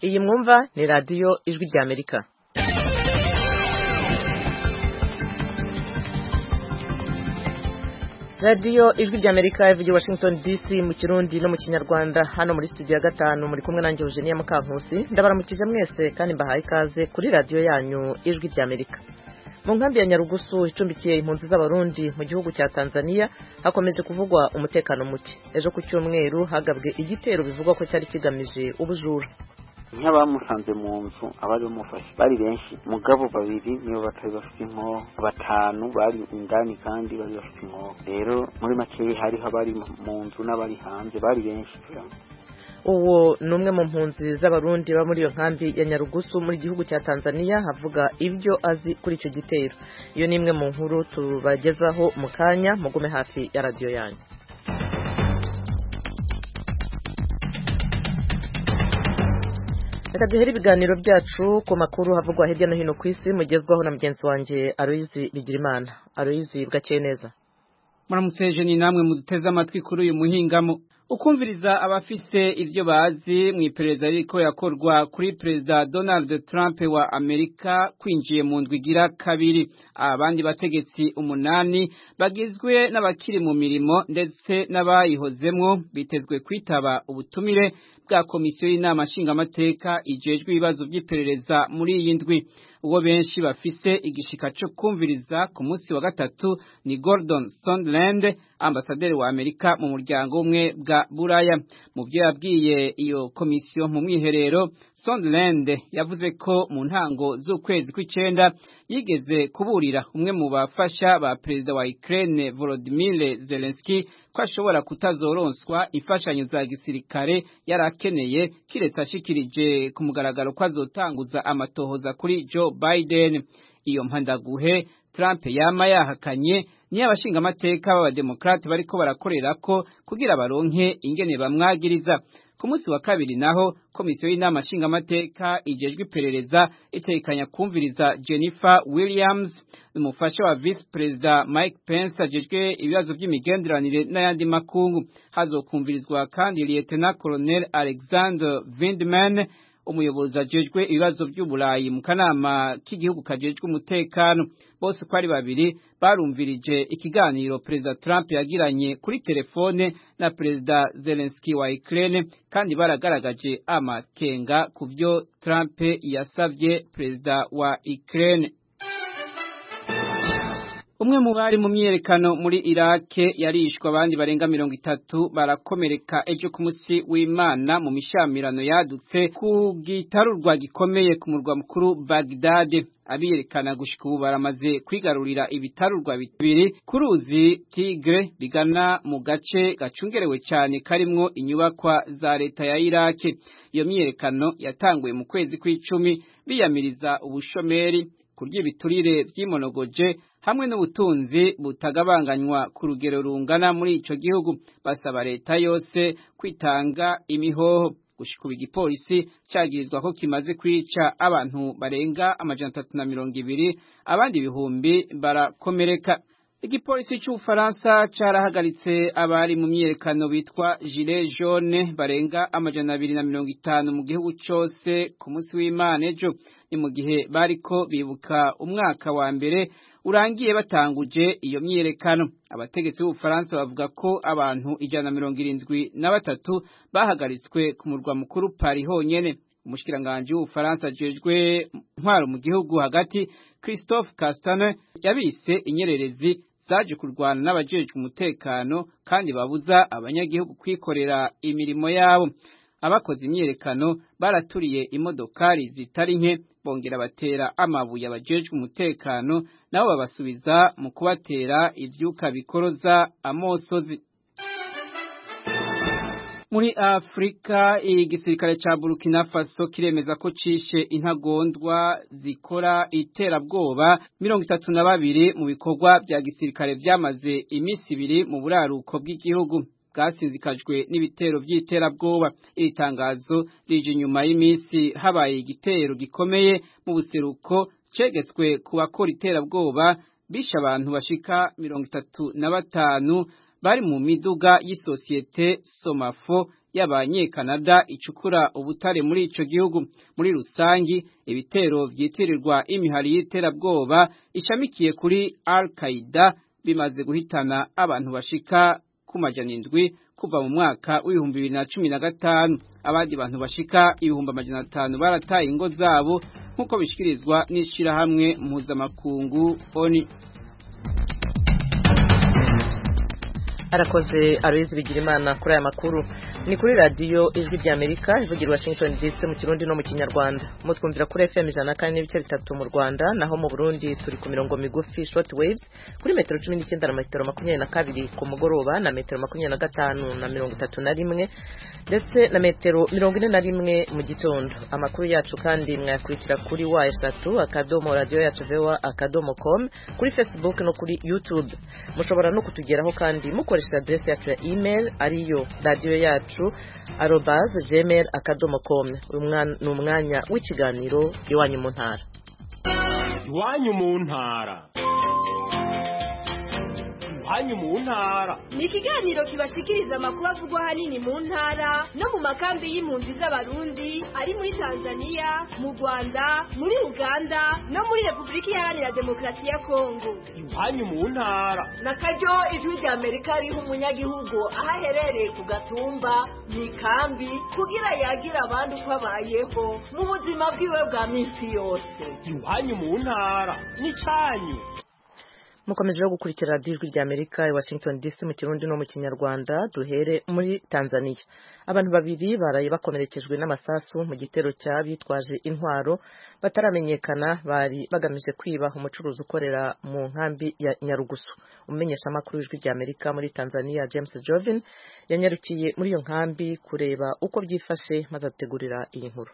iyi mwumva ni radiyo ijwi ry'amerika radiyo ijwi ry'amerika ivugira washington dc mu kirundi no mu kinyarwanda hano muri studio ya gatanu muri kumwe nanjye eugenie mukankusi ndabaramukije mwese kandi mbahaye ikaze kuri radiyo yanyu ijwi ry'amerika mu nkambi ya nyarugusu icumbikiye impunzi z'abarundi mu gihugu cya tanzania hakomeje kuvugwa umutekano muke ejo ku cyumweru hagabwe igitero bivugwa ko cyari kigamije ubujura nk'abamusanze mu nzu abari bamufashe bari benshi mugabo babiri nibo batari bafite inkoho batanu bari indani kandi bari bafite inkoho rero muri makeya hariho abari mu nzu n'abari hanze bari benshi uwo ni umwe mu mpunzi z'abarundi baba muri iyo nkambi ya nyarugusu muri gihugu cya tanzania havuga ibyo azi kuri icyo gitero iyo ni imwe mu nkuru tubagezaho mu kanya mugume hafi ya radiyo yanyu reka duhere ibiganiro byacu ku makuru havugwa hirya no hino ku isi mugezwaho na mugenzi wanjye aroyizi bigirimana aroyizi bwakeye neza muramutse hejuru ni namwe muduteze amatwi kuri uyu muhingamo ukumviriza abafise ibyo bazi mu iperereza riko yakorwa kuri perezida donald trump wa amerika kwinjiye mu ndwi igira kabiri abandi bategetsi umunani bagizwe n'abakiri mu mirimo ndetse n'abayihozemwo bitezwe kwitaba ubutumire bwa komisiyo y'inama nshingamateka ijejwe ibibazo by'iperereza muri iyi ndwi ubwo benshi bafise igishika cyo kumviriza ku munsi wa gatatu ni Gordon Sondland ambasaderi wa Amerika mu muryango umwe bwa Buraya mu byo yabwiye iyo komisiyo mu mwiherero Sondland yavuze ko mu ntango z'ukwezi kw'icenda yigeze kuburira umwe mu bafasha ba perezida wa Ukraine Volodymyr Zelensky ko ashobora kutazoronswa imfashanyo za gisirikare yari akeneye kiretse ashikirije ku mugaragaro ko azotanguza amatohoza kuri Joe Biden iyo mpandaguhe Trump yama yahakanye niyo abashingamateka b'abademokarate bariko barakorera ko kugira baronke ingene bamwagiriza ku munsi wa kabiri naho komisiyo y'inama nshingamateka igejwe iperereza itekanya kumviriza jennifer williams umufasha wa visi perezida mike pence agejwe ibibazo by'imigenderanire n'ayandi makungu hazokumvirizwa kandi liyetena colonel alexander vindman umuyobozi ajejwe ibibazo by'uburayi mu kanama k'igihugu kajejwe umutekano bose uko ari babiri barumvirije ikiganiro perezida trump yagiranye kuri telefone na perezida zelenski wa ukraine kandi baragaragaje amakenga ku byo trump yasabye perezida wa ukraine umwe mu bari mu myiyerekano muri irake yarishwe abandi barenga mirongo itatu barakomereka ejo ku munsi w'imana mu mishamirano yadutse ku gitarurwa gikomeye ku murwa mukuru bagdade abiyerekana gushika ubu baramaze kwigarurira ibitarurwa bibiri ku ruzi tigre bigana mu gace gacungerewe cyane karimwo inyubakwa za leta ya irake iyo myiyerekano yatanguye mu kwezi kw'icumi biyamiriza ubushomeri kurya ibiturire by'imonogoje hamwe n'ubutunzi butagabanganywa ku rugero rungana muri ico gihugu basaba leta yose kwitanga imihoho gushika ubu igipolisi cagirizwa ko kimaze kwica abantu barenga amajana atatu na mirongo ibiri abandi ibihumbi barakomereka igipolisi c'ubufaransa carahagaritse abari mu myiyerekano bitwa gilet jaune barenga amajana abiri na mirongo itanu mu gihugu cose ku munsi w'imana ejo ni mu gihe bariko bibuka umwaka wa mbere urangiye batanguje iyo myiyerekano abategetsi b'ubufaransa bavuga ko abantu ijana na mirongo irindwi na batatu bahagaritswe ku murwa mukuru pari honyene umushikiranganji w'ubufaransa ajejwe intwaro mu gihugu hagati christophe castane yabise inyererezi zaje kurwana n'abajejwe umutekano kandi babuza abanyagihugu kwikorera imirimo yabo abakoze imyiyerekano baraturiye imodokari zitari nke bongera batera amabuye abajejwe umutekano nabo babasubiza mu kubatera ivyuka bikoroza amosozi muri afurika igisirikare cya burkina faso kiremeza ko cishe intagondwa zikora iterabwoba mirongo itatu na babiri mu bikorwa bya gisirikare byamaze iminsi ibiri mu buraruko bw'igihugu bwasinzikajwe n'ibitero by'iterabwoba iri tangazo rije inyuma y'iminsi habaye igitero gikomeye mu buseruko cegeswe ku bakora iterabwoba bishe abantu bashika mirongo itatu na batanu bari mu miduga y'isosiyete somafo y'abanyekanada icukura ubutare muri ico gihugu muri rusangi ibitero vyitirirwa imihari y'iterabwoba ishamikiye kuri Al-Qaeda bimaze guhitana abantu bashika ku majana indwi kuva mu mwaka w'ibihumbi bibiri na cumi na gatanu abandi bantu bashika ibihumbi amajana atanu barataye ingo zabo nk'uko bishyikirizwa n'ishyirahamwe mpuzamakungu oni arakoze aruyizi bigirimana kuri aya makuru ni kuri radiyo ijwi ry'amerika ivugira washington dc mu kirundi no mu kinyarwanda mutwumvira kuri fm ijana kandi n'ibice bitatu mu rwanda naho mu burundi turi ku mirongo migufi short waves kuri metero cumi n'icyenda na metero makumyabiri na kabiri ku mugoroba na metero makumyabiri na gatanu na mirongo itatu na rimwe ndetse na metero mirongo ine na rimwe mu gitondo amakuru yacu kandi mwayakurikira kuri wa eshatu akadomo radiyo yacu vewa akadomo com kuri facebook no kuri youtube mushobora no kutugeraho kandi mukore dukoresheje aderesi yacu ya imeri ariyo radiyo yacu arobaze jemeri akadomo komu ni umwanya w'ikiganiro iwanyu mu ntara iwanyu mu ntara iwanyu mu ntara ni ikiganiro kibashikiriza amakuru avugwa ahanini mu ntara no mu makambi y'impunzi z'abarundi ari muri tanzania mu rwanda muri uganda no muri repubulika iharanira demokarasi ya kongo iwanyu mu ntara na karyo ijwi rya amerika riha umunyagihugu aho aherereye ku gatumba mu ikambi kugira yagira abandi uko abayeho mu buzima bwiwe bwa minsi yose iwanyu mu ntara n'icyanyu mukomeje no gukurikira radiyo ijwi rya amerika i washington dc mu kirundi no mu kinyarwanda duhere muri tanzania abantu babiri baraye bakomerekejwe n'amasasu mu gitero cy'abitwaje intwaro bataramenyekana bari bagamije kwiba umucuruzi ukorera mu nkambi ya nyarugusu umumenyeshamakuru w'ijwi rya amerika muri tanzania james jovin yanyarukiye muri iyo nkambi kureba uko byifashe maze ategurira iyi nkuru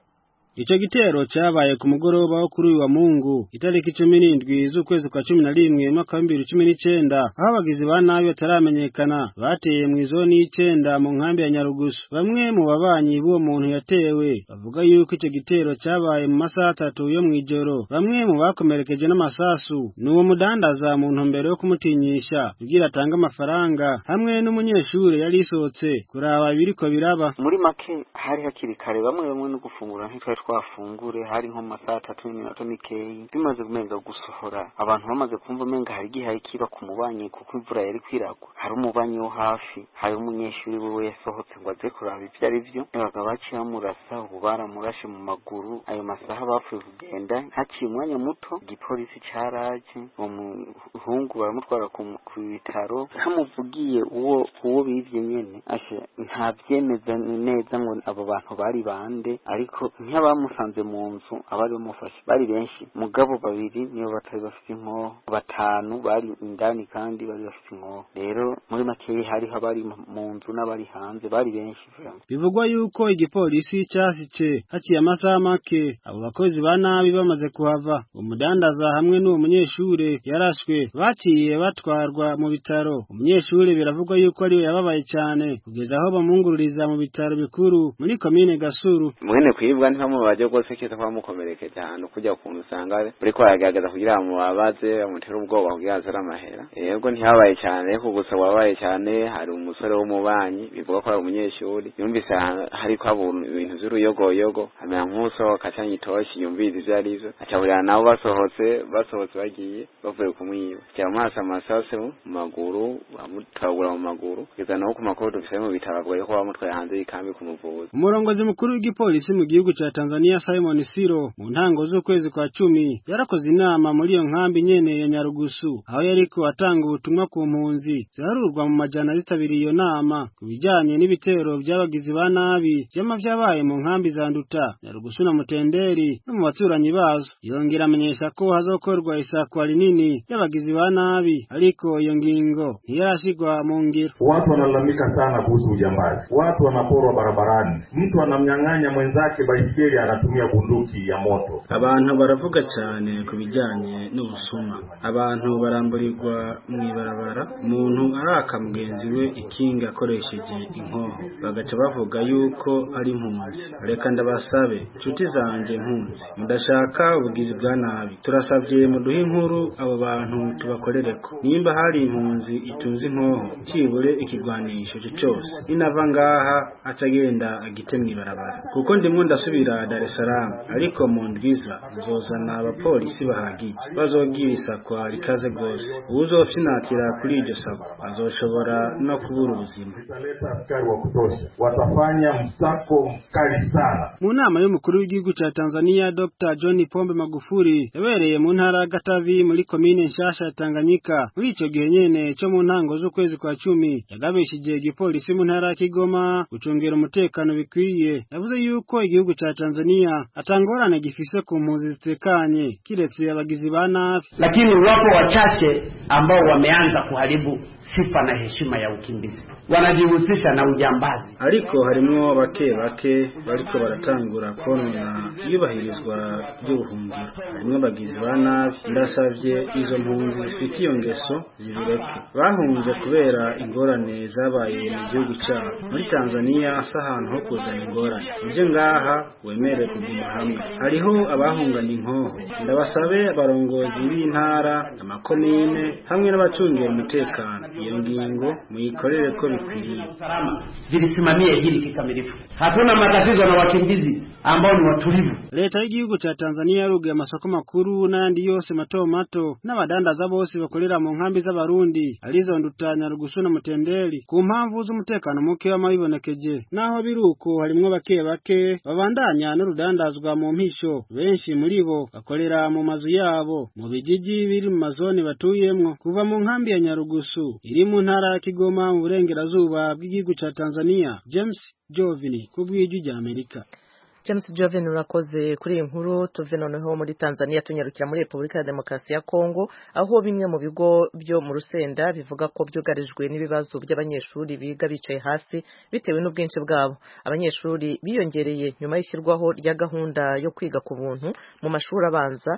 Ico gitero cyabaye ku mugoroba wo kuri wa Mungu itariki 17 z'ukwezi kwa 11 mwaka 2019 aho abagizi ba nabi bataramenyekana bateye mu izoni y'icenda mu nkambi ya Nyarugusu bamwe mu babanyi b'uwo muntu yatewe bavuga yuko ico gitero cyabaye mu masaha atatu yo mu ijoro bamwe mu bakomerekeje n'amasasu n'uwo mudandaza mu ntumbero yo kumutinyisha kugira atange amafaranga hamwe n'umunyeshure yari isohotse kuraba ibiriko biraba muri make hari hakiri kare bamwe bamwe no gufungura ntitwari twafungure hari nko mu masaha atatu n'iminota mikeyi bimaze kumenga gusohora abantu bamaze kumva umenga hari igihe kiba ku mubanyi kuko imvura yari kwiragwa hari umubanyi wo hafi hari umunyeshuri wiwe yasohotse ngo aze kuraba ibyo ari byo babaga baciye bamurasa ubu baramurashe mu maguru ayo masaha bapfuye kugenda haciye umwanya muto igipolisi cyaraje uwo muhungu baramutwara ku bitaro ntamuvugiye uwo uwo bibye nyene ashe ntabyemeza neza ngo abo bantu bari bande ariko nk'aba bamusanze mu nzu abari bamufashe bari benshi mugabo babiri niyo batari bafite inko batanu bari indani kandi bari bafite inko rero muri makeya hariho abari mu nzu n'abari hanze bari benshi bivugwa yuko igipolisi cyasice haciye amasaha make abo bakozi ba nabi bamaze kuhava umudandaza hamwe n'uwo munyeshure yarashwe baciye batwarwa mu bitaro umunyeshure biravugwa yuko ariwe yababaye cyane kugeza aho bamwungururiza mu bitaro bikuru muri komine gasuru mwene kwibwa ntibamu baje rwose keza kuba mukomerekeje ahantu kujya kuntu usanga uriko aragerageza kugira bamubabaze bamutere ubwoba kugira azare amahera yego ntihabaye cyane ariko gusa wabaye cyane hari umusore w'umubanyi bivuga ko ari umunyeshuri yumvise hari ko ibintu by'uruyogoyogo amera nk'usohoka cyangwa itoshi yumvise ibyo ari byo acahurira nabo basohotse basohotse bagiye bavuye kumwiba cyaba amaso amasasu mu maguru bamutoragura mu maguru kugeza naho ku makuru dufise mu bitaro avuga ko bamutwaye hanze y'ikambi kumuvuza umurongozi mukuru w'igipolisi mu gihugu cya Tanzania Simon Siro mu ntango z'ukwezi kwa cumi yarakoze inama muri iyo nkambi nyene ya Nyarugusu aho yariko atanga ubutumwa ku mpunzi ziharurwa mu majana zitabiriye iyo nama ku bijanye n'ibitero by'abagizi ba nabi vyama vyabaye mu nkambi za Nduta Nyarugusu na Mutenderi no mu baturanyi bazo yongera amenyesha ko hazokorwa isakwa rinini ry'abagizi ba nabi ariko iyo ngingo ntiyarashigwa mu ngiro watu wanalalamika sana kuhusu ujambazi watu wanaporwa barabarani mtu anamnyang'anya mwenzake baisikeli anatumia bunduki ya moto. abantu baravuga cyane ku bijyanye n'ubusuma abantu baramburirwa mu ibarabara umuntu araka mugenzi we ikinga akoresheje inkoho bagaca bavuga yuko ari impunzi reka ndabasabe inshuti zanjye impunzi mudashaka ubugizi bwa nabi turasabye muduhe inkuru abo bantu tubakorere ko nimba hari impunzi itunze inkoho kibure ikigwanisho cye cyose inava ngaha acagenda agite mu ibarabara kuko ndimo ndasubira Dar es Salaam ariko mu ndwiza nzozana abapolisi bahagije bazobwira isakwa rikaze rwose uwuzopfinatira kuri iryo sakwa azoshobora no kubura ubuzima Tutaleta askari wa kutosha, watafanya msako mkali sana. mu nama y'umukuru w'igihugu cya tanzania dr john pombe magufuri yabereye mu ntara ya gatavi muri komine nshasha ya tanganyika muri icyo gihe nyene cyo mu ntango z'ukwezi kwa cumi yagabishije igipolisi mu ntara ya kigoma gucungera umutekano bikwiye yavuze yuko igihugu cya tanzania atangorane gifise ku mpunzi zitekanye kiretse abagizi ba nabi lakini wapo wachache ambao wameanza kuharibu sifa na heshima ya ukimbizi, wanajihusisha na ujambazi. ariko harimwo bake bake bariko baratangura konona iyubahirizwa ry'ubuhungiro harimwo abagizi ba nabi ndasavye izo mpunzi zifite iyo ngeso zibireke bahunze kubera ingorane zabaye mu gihugu cyabo muri tanzaniya si ahantu ho kuzana ingorane uje ngaha wemere kuguma hamwe hariho abahungana inkoho ndabasabe abarongozi b'intara amakomine hamwe n'abacungiye umutekano iyo ngingo muyikorere ko bikwiriye Salama zilisimamie hili kikamilifu. Hatuna matatizo na wakimbizi ambao ni watulivu. leta y'igihugu cya tanzaniya yaruguye amasoko makuru n'ayandi yose mato mato n'abadandaza bose bakorera mu nkambi z'abarundi arizo ndutanya rugusu na mutenderi ku mpamvu z'umutekano muke w'amabibonekeje naho biri uko harimwo bake bake babandanya n'urudandazwa mu mpisho benshi muri bo bakorera mu mazu yabo mu bijiji biri mu mazone batuyemwo kuva mu nkambi ya nyarugusu iri mu ntara ya kigoma mu burengerazuba bw'igihugu cya tanzaniya james jovini ku bw'ijwi ry'amerika James Joven urakoze kuri iyi nkuru tuve noneho muri Tanzania tunyarukira muri Repubulika ya Demokarasi ya Kongo aho bimwe mu bigo byo mu Rusenda bivuga ko byugarijwe n'ibibazo by'abanyeshuri biga bicaye hasi bitewe n'ubwinshi bwabo abanyeshuri biyongereye nyuma y'ishyirwaho rya gahunda yo kwiga ku buntu mu mashuri abanza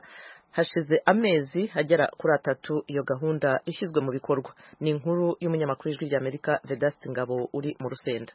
hashize amezi agera kuri atatu iyo gahunda ishyizwe mu bikorwa ni inkuru y'umunyamakuru w'ijwi ry'Amerika Vedaste Ngabo uri mu Rusenda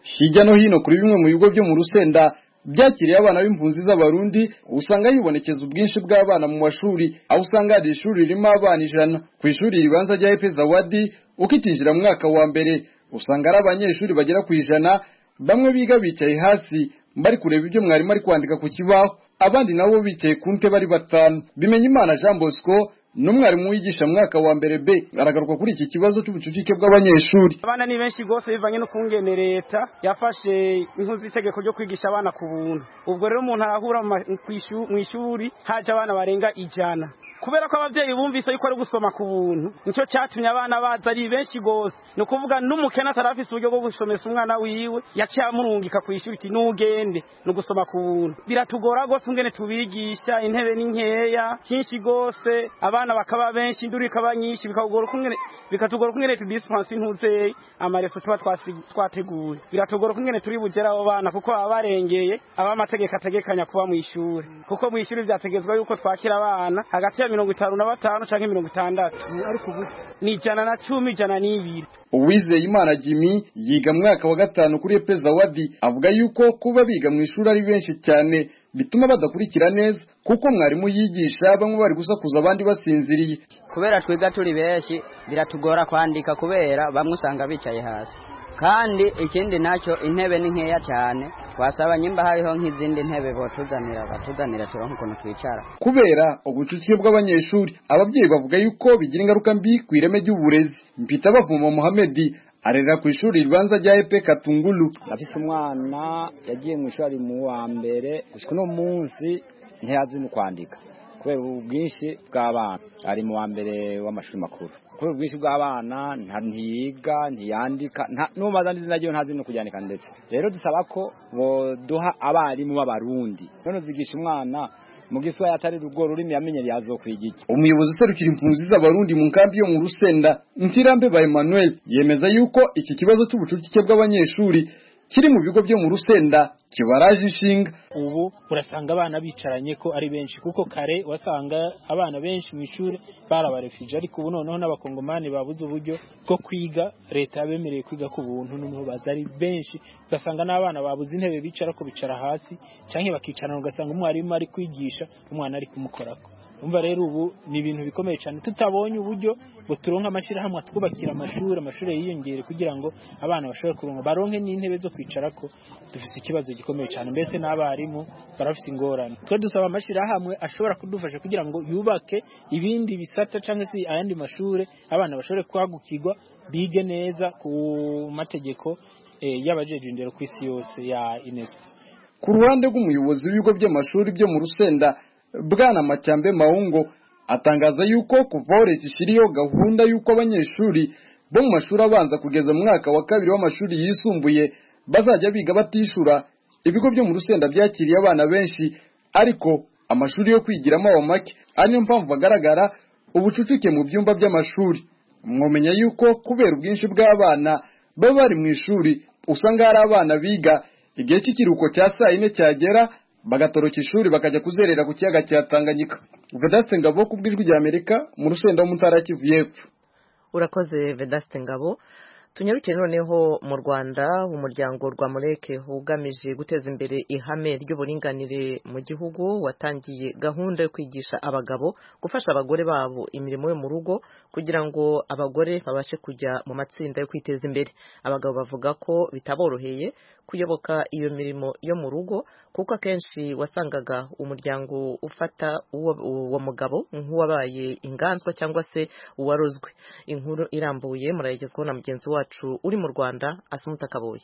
hirya no hino kuri bimwe mu bigo byo mu rusenda byakiriye abana b'impunzi z'abarundi usanga yibonekeza ubwinshi bw'abana mu mashuri aho usanga hari ishuri ririmo abana ijana ku ishuri ribanza rya efeza wadi ukitinjira mu mwaka wa mbere usanga ari abanyeshuri bagera ku ijana bamwe biga bicaye hasi bari kureba ibyo mwarimu ari kwandika ku kibaho abandi nabo bicaye ku nte bari batanu bimenya imana jean bosco n'umwarimu wigisha mu mwaka wa mbere b aragaruka kuri iki kibazo cy'ubucucike bw'abanyeshuri abana ni benshi rwose bivanye n'ukungene leta yafashe inkunzi itegeko ryo kwigisha abana ku buntu ubwo rero umuntu arahura mu ma- ku ishu- mu ishuri haje abana barenga ijana kubera ko ababyeyi bumvise yuko ari gusoma ku buntu nicyo cyatumye abana baza ari benshi rwose ni ukuvuga n'umukene atari afise uburyo bwo gusomesa umwana wiwe yaciye amurungika ku ishuri iti n'ugende ni ugusoma ku buntu biratugora rwose ingene tubigisha intebe ni nkeya byinshi rwose abana bakaba benshi induru ikaba nyinshi bikatugora ukungene bikatugora ukungene tudisipansi ntuzeye amareso tuba twasi- twateguye biratugora ukungene turi bugere abo bana kuko baba barengeye aba amategeko ategekanya kuba mu ishuri kuko mu ishuri byategezwa yuko twakira abana hagati ya mirongo itanu na batanu canke mirongo itandatu ariko ubu ni ijana na cumi ijana n'ibiri uwizeye imana jimmy yiga mu mwaka wa gatanu kuri epeza wadi avuga yuko kuba biga mu ishuri ari benshi cyane bituma badakurikira neza kuko mwarimu yigisha bamwe bari gusakuza abandi basinziriye kubera twiga turi benshi biratugora kwandika kubera bamwe usanga bicaye hasi kandi ikindi nacyo intebe ni nkeya cyane wasaba nyimba hariho nk'izindi ntebe botuzanira batuzanira turonka ukuntu twicara kubera ubucucike bw'abanyeshuri ababyeyi bavuga yuko bigira ingaruka mbi ku ireme ry'uburezi mpita bavuma muhamedi arerera ku ishuri ribanza rya epe katungulu nafise umwana yagiye mu ishuri ari mu wa mbere gushika uno munsi ntiyazi no kwandika kubera ubwinshi bw'abana ari mu wa mbere w'amashuri makuru kubera ubwinshi bw'abana nta- ntiyiga ntiyandika nta- n'umaze andi izina ryiwe ntazi no kuryandika ndetse rero dusaba ko boduha abarimu b'abarundi none uzigisha umwana mu giswahili atari rugo rurimi yamenyereye azokwiga iki umuyobozi userukira impunzi z'abarundi mu nkambi yo mu rusenda ntirambe ba emmanuel yemeza yuko iki kibazo cy'ubucucike bw'abanyeshuri kiri mu bigo byo mu rusenda kibaraje inshinga ubu urasanga abana bicaranye ko ari benshi kuko kare wasanga abana benshi mu ishuri bari abarefije ariko ubu noneho n'abakongomani babuze uburyo bwo kwiga leta yabemereye kwiga ku buntu noneho baza ari benshi ugasanga n'abana babuze intebe bicara ko bicara hasi cyangwa bakicarana ugasanga umwarimu ari kwigisha umwana ari kumukorako umva rero ubu ni ibintu bikomeye cyane tutabonye uburyo ngo turonke amashyirahamwe twubakira amashuri amashuri yiyongere kugira ngo abana bashobore kuronka baronke n'intebe zo kwicara ko dufite ikibazo gikomeye cyane mbese n'abarimu barafite ingorane twe dusaba amashyirahamwe ashobora kudufasha kugira ngo yubake ibindi bisata cyangwa se ayandi mashuri abana bashobore kwagukirwa bige neza ku mategeko y'abajeje indero ku isi yose ya unesco ku ruhande rw'umuyobozi w'ibigo by'amashuri byo mu rusenda bwana macyambe mawungo atangaza yuko kuvaho leta ishyiriyeho gahunda y'uko abanyeshuri bo mu mashuri abanza kugeza mu mwaka wa kabiri w'amashuri yisumbuye bazajya biga batishura ibigo byo mu rusenda byakiriye abana benshi ariko amashuri yo kwigiramo aba make ari niyo mpamvu bagaragara ubucucike mu byumba by'amashuri mwamenya yuko kubera ubwinshi bw'abana baba bari mu ishuri usanga hari abana biga igihe cy'ikiruhuko cya saa yine cyagera bagatoroka ishuri bakajya kuzerera ku kiyaga cya tanganyika vedaste ngabo ku bw'ijwi rya amerika mu rusenda wo mu ntara ya kivu y'epfo urakoze vedaste ngabo tunyarukire noneho mu rwanda umuryango rwa mureke ugamije guteza imbere ihame ry'uburinganire mu gihugu watangiye gahunda yo kwigisha abagabo gufasha abagore babo imirimo yo mu rugo kugira ngo abagore babashe kujya mu matsinda yo kwiteza imbere abagabo bavuga ko bitaboroheye kuyoboka iyo mirimo yo mu rugo kuko akenshi wasangaga umuryango ufata uwo mugabo nk'uwabaye inganzwa cyangwa se uwarozwe inkuru irambuye murayigezwaho na mugenzi wacu wacu uri mu rwanda asumuta kaboye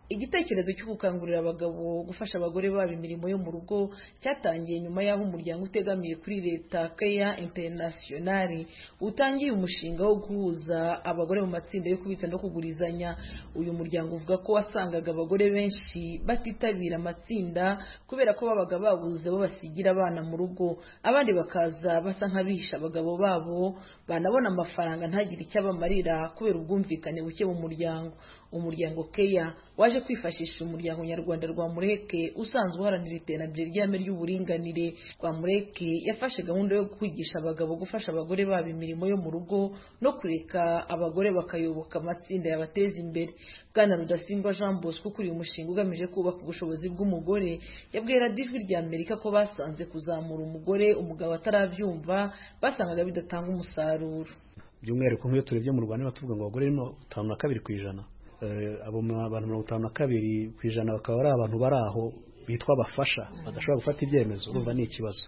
igitekerezo cyo gukangurira abagabo gufasha abagore babo imirimo yo mu rugo cyatangiye nyuma y'aho umuryango utegamiye kuri leta keya interinasiyonari utangiye umushinga wo guhuza abagore mu matsinda yo kubitsa no kugurizanya uyu muryango uvuga ko wasangaga abagore benshi batitabira amatsinda kubera ko babaga babuze abo basigira abana mu rugo abandi bakaza basa nk'abihisha abagabo babo banabona amafaranga ntagire icyo abamarira kubera ubwumvikane buke mu muryango umuryango keya waje waje kwifashisha umuryango nyarwanda rwa mureke usanzwe uharanira iterambere ry'ihame ry'uburinganire rwa mureke yafashe gahunda yo kwigisha abagabo gufasha abagore babo imirimo yo mu rugo no kureka abagore bakayoboka amatsinda yabateza imbere bwana rudasingwa jean bosco ukuriye umushinga ugamije kubaka ubushobozi bw'umugore yabwiye radiyo rya amerika ko basanze kuzamura umugore umugabo atarabyumva basangaga bidatanga umusaruro by'umwihariko nk'iyo turebye mu rwanda batuvuga ngo abagore ni batanu na kabiri ku ijana abo abantu mirongo itanu na kabiri ku ijana bakaba ari abantu bari aho bitwa abafasha badashobora gufata ibyemezo urumva ni ikibazo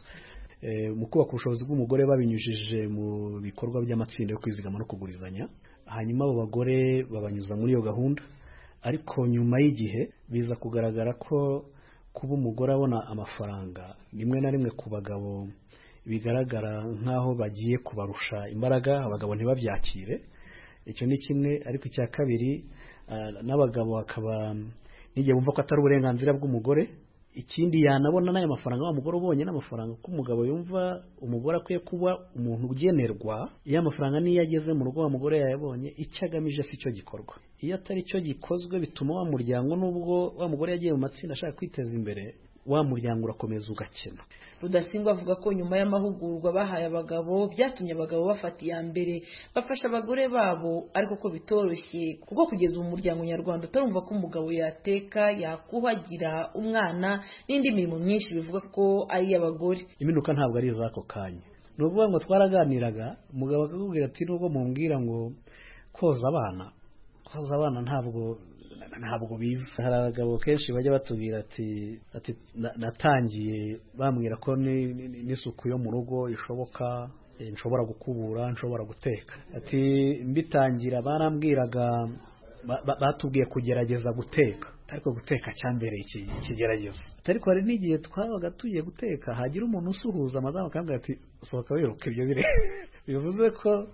mu kubaka ubushobozi bw'umugore babinyujije mu bikorwa by'amatsinda yo kwizigama no kugurizanya hanyuma abo bagore babanyuza muri iyo gahunda ariko nyuma y'igihe biza kugaragara ko kuba umugore abona amafaranga rimwe na rimwe ku bagabo bigaragara nk'aho bagiye kubarusha imbaraga abagabo ntibabyakire icyo ni kimwe ariko icya kabiri n'abagabo bakaba n'igihe bumva ko atari uburenganzira bw'umugore ikindi yanabona n'aya mafaranga wa mugore ubonye n'amafaranga ko umugabo yumva umugore akwiye kuba umuntu ugenerwa iyo amafaranga niyo ageze mu rugo wa mugore yayabonye icyo agamije si cyo gikorwa iyo atari cyo gikozwe bituma wa muryango n'ubwo wa mugore yagiye mu matsinda ashaka kwiteza imbere wa muryango urakomeza ugakena rudasingwa avuga ko nyuma y'amahugurwa bahaye abagabo byatumye abagabo bafata iya mbere bafasha abagore babo ariko ko bitoroshye kuko kugeza ubu umuryango nyarwanda utarumva ko umugabo yateka yakuhagira umwana n'indi mirimo myinshi bivuga ko ari iy'abagore iminuka ntabwo ari iz'ako kanya ni ukuvuga ngo twaraganiraga umugabo akakubwira ati nubwo mumbwira ngo koza abana koza abana ntabwo ntabwo biza hari abagabo kenshi bajya batubwira ati ati natangiye bambwira ko n'isuku yo mu rugo ishoboka nshobora gukubura nshobora guteka ati mbitangira barambwiraga batubwiye kugerageza guteka ariko guteka cyambereye ikigeragezo ariko hari n'igihe twabaga tugiye guteka hagira umuntu usuhuza amazamu akambwira ati sohoka wiruka ibyo bire bivuze ko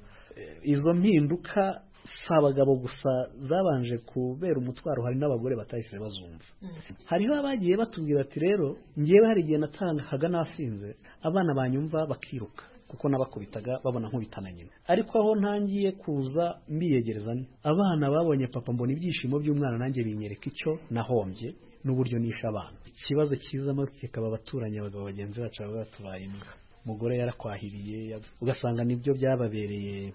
izo mpinduka si abagabo gusa zabanje kubera umutwaro hari n'abagore batahise bazumva hariho abagiye batubwira ati rero ngewe hari igihe natangaga nasinze abana banyumva bakiruka kuko nabakubitaga babona nkubitana nyina ariko aho ntangiye kuza mbiyegereza abana babonye papa mbona ibyishimo by'umwana nanjye binyereka icyo nahombye n'uburyo nishe abana ikibazo cyiza amatwi kikaba abaturanyi abagabo bagenzi bacu baba batubaye imbwa umugore yarakwahiriye ugasanga nibyo byababereye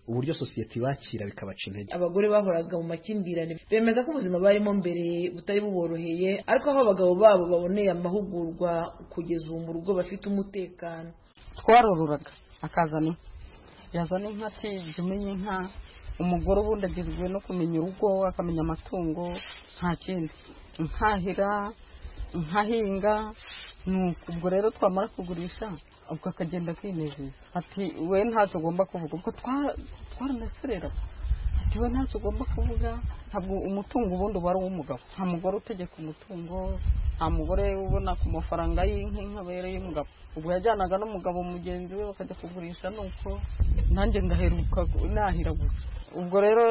uburyo sosiyete ibakira bikabaca intege abagore bahoraga mu makimbirane bemeza ko ubuzima barimo mbere butari buboroheye ariko aho abagabo babo baboneye amahugurwa kugeza ubu mu rugo bafite umutekano twarororaga akazana inka yazana inka ati jya umenya inka umugore ubundi agizwe no kumenya urugo akamenya amatungo nta kindi nkahira nkahinga nuko ubwo rero twamara kugurisha ubwo akagenda kwinezeza ati we ntacyo ugomba kuvuga ubwo twaranesereraga ati we ntacyo ugomba kuvuga ntabwo umutungo ubundi uba ari uw'umugabo nta mugore utegeka umutungo nta mugore ubona ku mafaranga y'inka inka abereye umugabo ubwo yajyanaga n'umugabo mugenzi we bakajya kugurisha nuko nanjye ngaheruka nahira gusa ubwo rero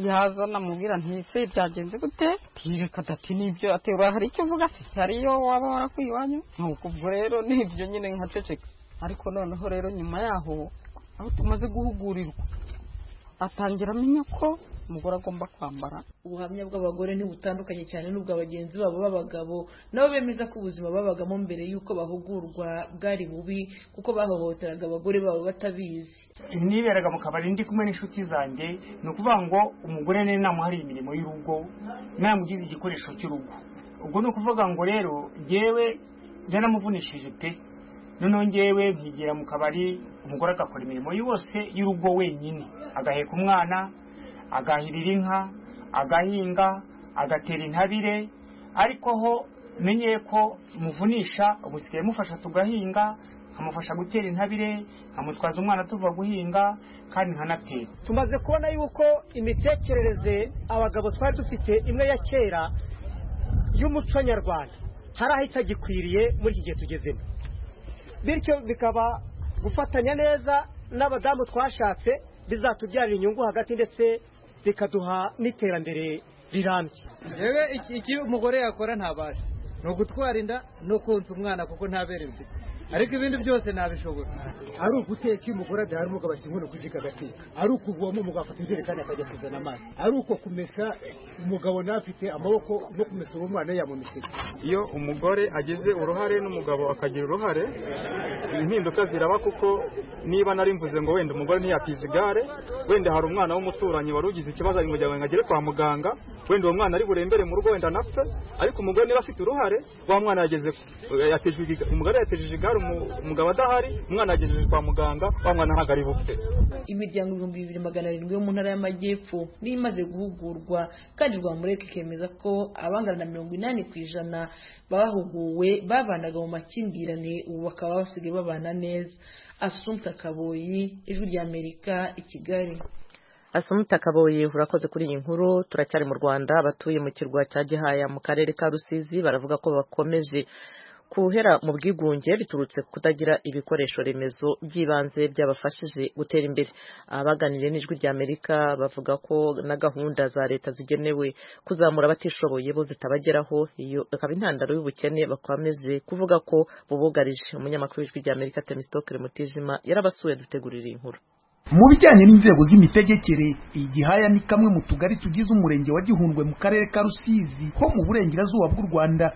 yaza namubwira ntise byagenze gute tireka dati nibyo ati hari icyo uvuga se hariyo waba warakuye iwanyu nuko ubwo rero nibyo nyine nkaceceka ariko noneho rero nyuma yaho aho tumaze guhugurirwa atangira amenya ko umugore agomba kwambara ubuhamya bw'abagore ntibutandukanye cyane n'ubwa bagenzi babo b'abagabo nabo bemeza ko ubuzima babagamo mbere y'uko bahugurwa bwari bubi kuko bahohoteraga abagore babo batabizi niberaga mu kabari ndi kumwe n'inshuti zanjye ni ukuvuga ngo umugore niwe namuhariye imirimo y'urugo namugize igikoresho cy'urugo ubwo ni ukuvuga ngo rero ngewe yaramuvunishije pe noneho ngewe nkigera mu kabari umugore agakora imirimo yose y'urugo wenyine agaheka umwana agahirira inka agahinga agatera intabire ariko ho menye ko muvunisha ubusigaye mufasha tugahinga nkamufasha gutera intabire nkamutwaza umwana tuva guhinga kandi nkanatera tumaze kubona yuko imitekerereze abagabo twari dufite imwe ya kera y'umuco nyarwanda hari aho itagikwiriye muri iki gihe tugezemo bityo bikaba gufatanya neza n'abadamu twashatse bizatubyarira inyungu hagati ndetse bikaduha n'iterambere rirambye yewe iki umugore yakora ntabasha ni ugutwara inda no konsa umwana kuko ntabere mfite ariko ibindi byose ntabishobora ari uguteka iyo umugore adahari umugabo ashyira inkono ku ziko agateka ari ukuvoma umugabo afata injerekani akajya kuzana amazi ari uko kumesa umugabo nawe afite amaboko no kumesa uwo mwana yamumese iyo umugore agize uruhare n'umugabo akagira uruhare impinduka ziraba kuko niba nari mvuze ngo wenda umugore ntiyakize igare wenda hari umwana w'umuturanyi wari ugize ikibazo ari kugira ngo agere kwa muganga wenda uwo mwana ari burembere mu rugo wenda anapfe ariko umugore niba afite uruhare wa mwana yageze umugore yatejeje igare umugabo adahari umwana yagejeje kwa muganga wa mwana ntabwo ari bupfe imiryango ibihumbi bibiri magana arindwi yo mu ntara y'amajyepfo niyo imaze guhugurwa kandi rwamureka ikemeza ko abangana na mirongo inani ku ijana bahuguwe babanaga mu makimbirane ubu bakaba basigaye babana neza asumta kaboyi ijwi ry'amerika i kigali asumita kaboye urakoze kuri iyi nkuru turacyari mu rwanda abatuye mu kirwa cya gihaya mu karere ka rusizi baravuga ko bakomeje kuhera mu bwigunge biturutse kutagira ibikoresho remezo by'ibanze byabafashije gutera imbere abaganiriye n'ijwi ry'amerika bavuga ko na gahunda za leta zigenewe kuzamura abatishoboye bo zitabageraho iyo akaba intandaro y'ubukene bakomeje kuvuga ko bubugarije umunyamakuru w'ijwi ry'amerika temisitokere mutijima yarabasuye dutegurira iyi nkuru mu bijyanye n'inzego z'imitegekere igihaya ni kamwe mu tugari tugize umurenge wa gihundwe mu karere ka rusizi ho mu burengerazuba bw'u rwanda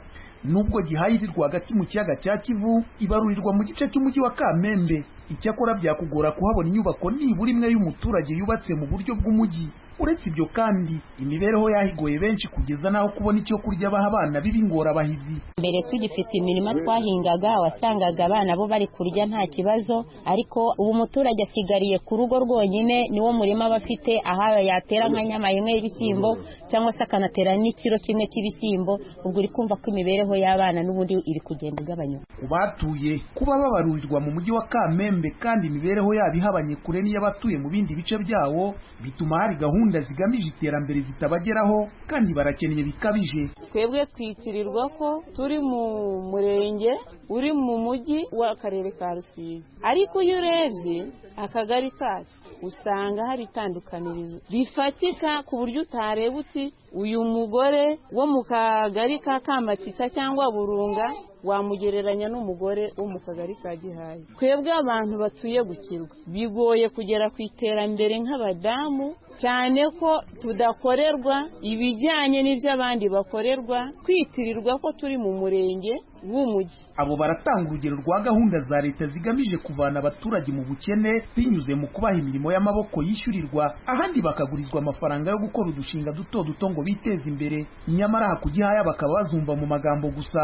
nubwo gihaya iri rwagati mu kiyaga cya kivu ibarurirwa mu gice cy'umujyi wa kamembe icyakora byakugora kuhabona inyubako nibura imwe y'umuturage yubatse mu buryo bw'umujyi uretse ibyo kandi imibereho yahigoye benshi kugeza n'aho kubona icyo kurya baha abana b'ibingorabahizi mbere tugifite imirima twahingaga wasangaga abana bo bari kurya nta kibazo ariko ubu umuturage asigariye ku rugo rwonyine niwo murima aba afite aha yatera nka nyama imwe y'ibishyimbo cyangwa se akanatera n'ikiro kimwe cy'ibishyimbo ubwo uri kumva ko imibereho y'abana n'ubundi iri kugenda igabanyuka ku batuye kuba babarurirwa mu mujyi wa kamembe kandi imibereho yabo ihabanye kure n'iy'abatuye mu bindi bice byawo bituma hari gahunda zigamije iterambere zitabageraho kandi barakennye bikabije twebwe twitirirwa ko turi mu murenge uri mu mujyi w'akarere ka rusizi ariko iyo urebye akagari kacu usanga hari itandukanirizo rifatika ku buryo utareba uti uyu mugore wo mu kagari ka kamatita cyangwa burunga wamugereranya n'umugore wo mu kagari ka gihaye twebwe abantu batuye gukirwa bigoye kugera ku iterambere nk'abadamu cyane ko tudakorerwa ibijyanye n'ibyo abandi bakorerwa kwitirirwa ko turi mu murenge w'umujyi abo baratanga urugero rwa gahunda za leta zigamije kuvana abaturage mu bukene binyuze mu kubaha imirimo y'amaboko yishyurirwa ahandi bakagurizwa amafaranga yo gukora udushinga duto duto ngo biteze imbere nyamara aha ku gihaya bakaba bazumva mu magambo gusa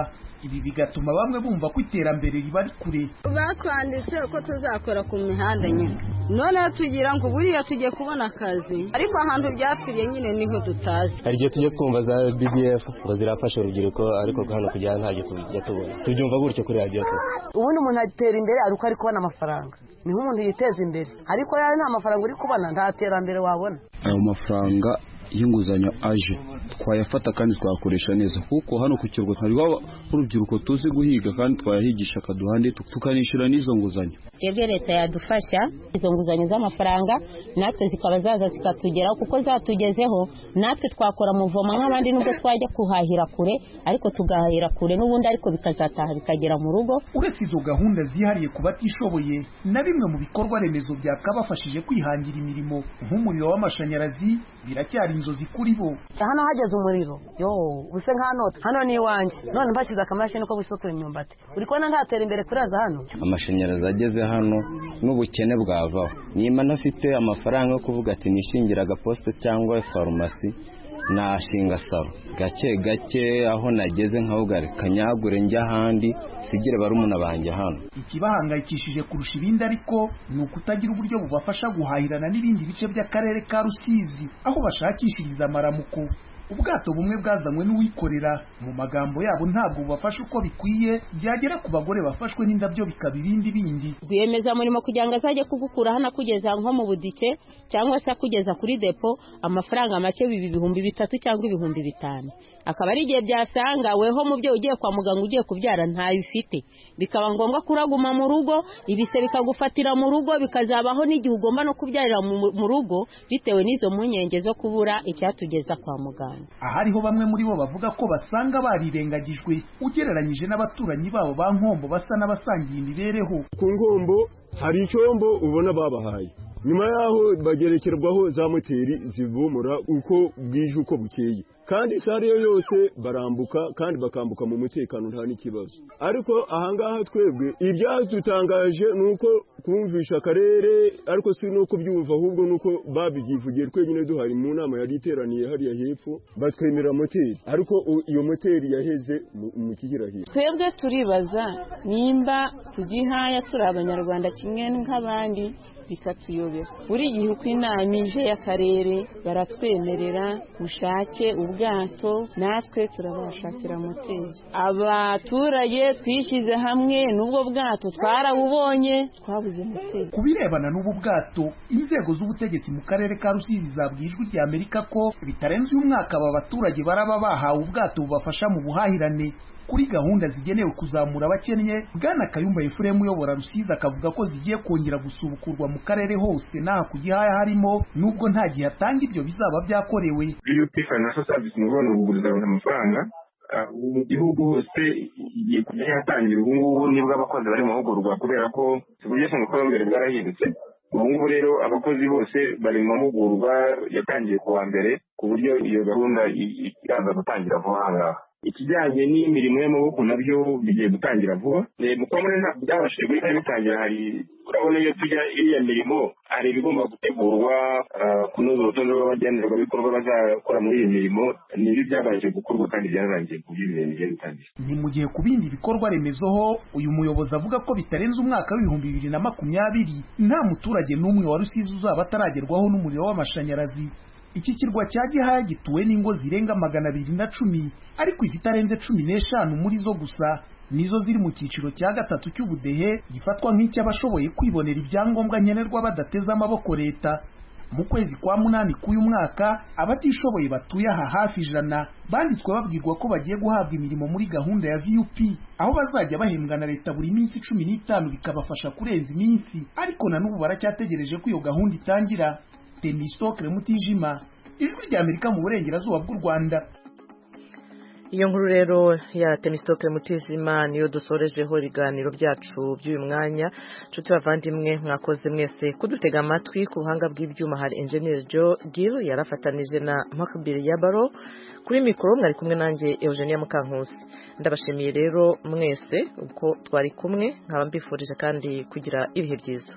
ibi bigatuma bamwe bumva ko iterambere riba kure batwanditse uko tuzakora ku mihanda nyine noneho tugira ngo buriya tugiye kubona akazi ariko ahantu byapfiriye nyine niho tutazi hari igihe tujya twumva za bbf ngo zirafasha urubyiruko ariko hano kujya ntabyo tujya tubona tubyumva gutyo kuri radiyo tu ubundi umuntu atera imbere ari uko ari kubona amafaranga niho umuntu yiteza imbere ariko yawe nta mafaranga uri kubona nta terambere wabona ayo mafaranga y'inguzanyo aje twayafata kandi twayakoresha neza kuko hano ku kirwa hariho urubyiruko tuzi guhiga kandi twayahigisha akaduha tukanishyura n'izo nguzanyo twebwe leta yadufasha izo nguzanyo z'amafaranga natwe zikaba zaza zikatugeraho kuko zatugezeho natwe twakora muvoma nk'abandi nubwo twajya kuhahira kure ariko tugahahira kure n'ubundi ariko bikazataha bikagera mu rugo uretse izo gahunda zihariye ku batishoboye na bimwe mu bikorwa remezo byakabafashije kwihangira imirimo nk'umuriro w'amashanyarazi biracyari inzozi kuri bo hano hageze umuriro yo buse nk'hano hano ni iwanjye none mbashyize akamashini ko gusukura imyumbati uri kubona ntatera imbere kuraza hano amashanyarazi ageze hano n'ubukene bwavaho niba ntafite amafaranga yo kuvuga ati nishingira agaposite cyangwa farumasi nashinga saro gake gake aho nageze nkawugare kanyagure njya ahandi sigire barumuna banjye hano ikibahangayikishije kurusha ibindi ariko ni ukutagira uburyo bubafasha guhahirana n'ibindi bice by'akarere ka rusizi aho bashakishiriza amaramuko ubwato bumwe bwazanywe n'uwikorera mu magambo yabo ntabwo bubafasha uko bikwiye byagera ku bagore bafashwe n'indabyo bikaba ibindi bindi rwiyemezamirimo kugira ngo azajye kugukura hano akugeza nko mu budike cyangwa se akugeza kuri depo amafaranga make biba ibihumbi bitatu cyangwa ibihumbi bitanu akaba ari igihe byasangaweho mu byo ugiye kwa muganga ugiye kubyara ntayo ufite bikaba ngombwa kuraguma mu rugo ibise bikagufatira mu rugo bikazabaho n'igihe ugomba no kubyarira mu rugo bitewe n'izo mpungenge zo kubura icyatugeza kwa muganga ahariho bamwe muri bo bavuga ko basanga barirengagijwe ugereranyije n'abaturanyi babo ba nkombo basa n'abasangiye imibereho ku ngombo hari icyombo ubona babahaye nyuma y'aho bagerekerwaho za moteri zivumura uko bwije uko bukeye kandi isa ariyo yose barambuka kandi bakambuka mu mutekano nta n'ikibazo ariko ahangaha twebwe ibyadutangaje ni uko kumvisha akarere ariko si no kubyumva ahubwo ni uko babyivugiye twenyine duhari mu nama yari iteraniye hariya hepfo batwemera moteri ariko iyo moteri yaheze mu kigirahiro twebwe turibaza nimba tugihaya turi abanyarwanda kimwe nk'abandi bikatuyobera buri gihe uko inama ije y'akarere baratwemerera mushake ubwato natwe turabashakira moteri abaturage twishyize hamwe n'ubwo bwato twarabubonye twabuze moteri ku birebana n'ubu bwato inzego z'ubutegetsi mu karere ka rusizi zabwiye ijwi rya amerika ko bitarenze uyu mwaka aba baturage baraba bahawe ubwato bubafasha mu buhahirane kuri gahunda zigenewe kuzamura abakennye bwana kayumba efuremu uyobora rusizi akavuga ko zigiye kongera gusubukurwa mu karere hose n'aha ku gihaya harimo nubwo nta gihe atanga ibyo bizaba byakorewe yupi financial service ni ubona kuguriza abantu amafaranga mu gihugu hose igiye kujya yatangira ubu ngubu nibwo abakozi bari mu mahugurwa kubera ko uburyo bw'imikorere bwarahindutse ubu ngubu rero abakozi bose bari mu mahugurwa yatangiye ku wa mbere ku buryo iyo gahunda ikaza gutangira vuba aha ngaha ikijyanye n'imirimo y'amaboko nabyo bigiye gutangira vuba mu kubona ntabwo byabashije guhita bitangira hari urabona iyo tujya iriya mirimo hari ibigomba gutegurwa kunoza urutonde rw'abagenerwabikorwa bazakora muri iyi mirimo nibyo byabanje gukorwa kandi byararangiye ku buryo ibintu bigiye bitangira ni mu gihe ku bindi bikorwa remezo ho uyu muyobozi avuga ko bitarenze umwaka w'ibihumbi bibiri na makumyabiri nta muturage n'umwe wa rusizi uzaba ataragerwaho n'umuriro w'amashanyarazi iki kirwa cya gihaya gituwe n'ingo zirenga magana abiri na cumi ariko izitarenze cumi n'eshanu muri zo gusa nizo ziri mu cyiciro cya gatatu cy'ubudehe gifatwa nk'icy'abashoboye kwibonera ibyangombwa nkenerwa badateze amaboko leta mu kwezi kwa munani k'uyu mwaka abatishoboye batuye aha hafi ijana banditswe babwirwa ko bagiye guhabwa imirimo muri gahunda ya vup aho bazajya bahembwa na leta buri minsi cumi n'itanu bikabafasha kurenza iminsi ariko na n'ubu baracyategereje ko iyo gahunda itangira demisitokire mutijima ijwi ry'amerika mu burengerazuba bw'u rwanda iyo nkuru rero ya tenisitoke mutijima niyo dusorejeho ibiganiro byacu by'uyu mwanya nshuti bavandimwe mwakoze mwese kudutega amatwi ku buhanga bw'ibyuma hari enjeniyeri jo gil yarafatanije na makabiri ya baro kuri mikoro mwari kumwe nanjye eugenia mukankusi ndabashimiye rero mwese uko twari kumwe nkaba mbifurije kandi kugira ibihe byiza